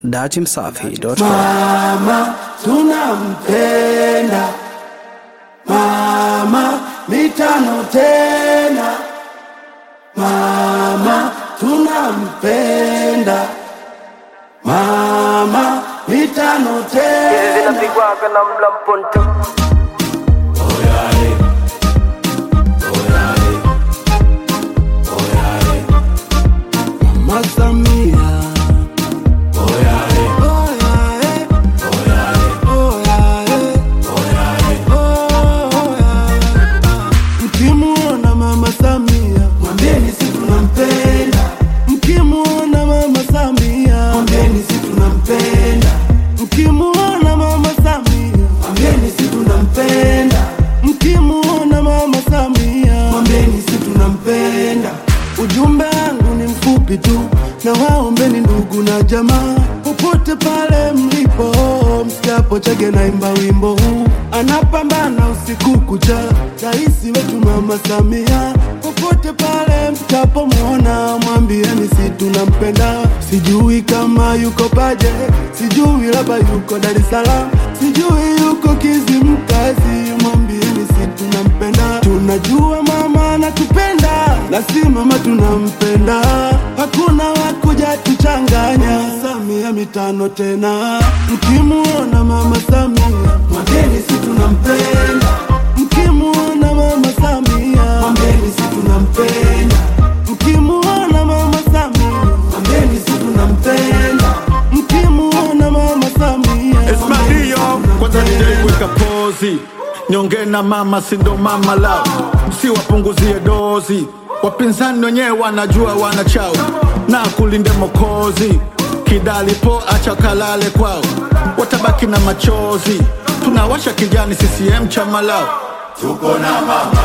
Datimsafi.com. Mama tunampenda mama mitano tena mama tunampenda mama mitano tena zinapigwaga na mlamponto Mama Samia Oyae. Oyae. Oyae. Mkimuona mama Samia mwambieni si tunampenda mkimuona mama Samia mwambieni si tunampenda mkimuona mama Samia mwambieni si tunampenda mkimuona mama Samia mwambieni si tunampenda ujumbe wangu ni mfupi tu na waombeni ndugu na jamaa popote pale mlipo msikiapo chege naimba wimbo huu anapambana usiku kucha raisi wetu mama Samia popote pale mtapomwona mwambieni si tunampenda sijui kama yuko paje sijui labda yuko Dar es Salaam sijui yuko Kizimkazi mwambieni si tunampenda tunajua mama anatupenda na si mama tunampenda hakuna wakuja tuchanganya Samia mitano tena mkimuona mama Samia mwambieni si tunampenda mkimuona mama Samia mwambieni si tunampenda mkimuona mama Samia mwambieni si tunampenda mkimuona mama Samia Esmadio kwanza nijaiweka pozi nyonge na mama sindo mama lao si wapunguzie dozi wapinzani wenyewe wanajua wanachao na kulinde mokozi kidali po acha kalale kwao watabaki na machozi tunawasha kijani CCM chama lao tuko na mama,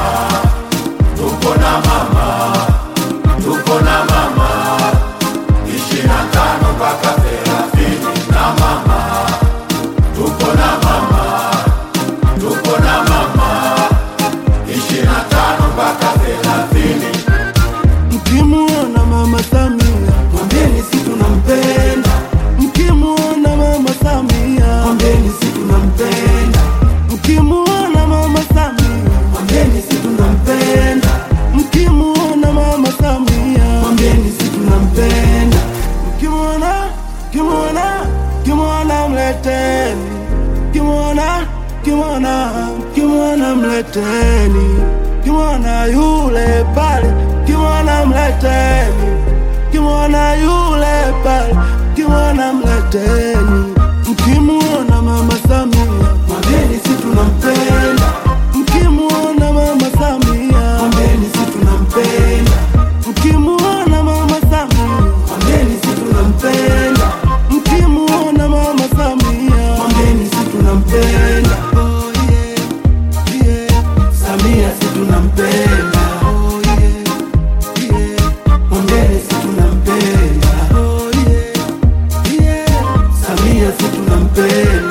tuko na mama, tuko na mama, ishirini na tano mpaka thelathini na mama, tuko na mama, tuko na mama, ishirini na tano mpaka thelathini. Mkimuona mama Samia mwambieni si tunampenda. Mkimuona mama Samia mwambieni si tunampenda. Mkimuona mama Samia mwambieni si tunampenda. Mkimuona mama Samia mwambieni si tunampenda. Mkimuona, mkimuona, mkimuona mleteni. Mkimuona, mkimuona, mkimuona mleteni. Mkimuona yule pale, mkimuona mleteni. Mkimuona yule pale, mkimuona mleteni. Mkimuona mama Samia, mwambieni si tunampenda. Mkimuona mama Samia, mwambieni si tunampenda. Mkimuona mama Samia, mwambieni si tunampenda. Mkimuona mama Samia, mwambieni si tunampenda. Oh yeah, yeah. Samia si tunampenda. Oh yeah, yeah. Mwambieni si tunampenda. Oh yeah, yeah. Samia si tunampenda.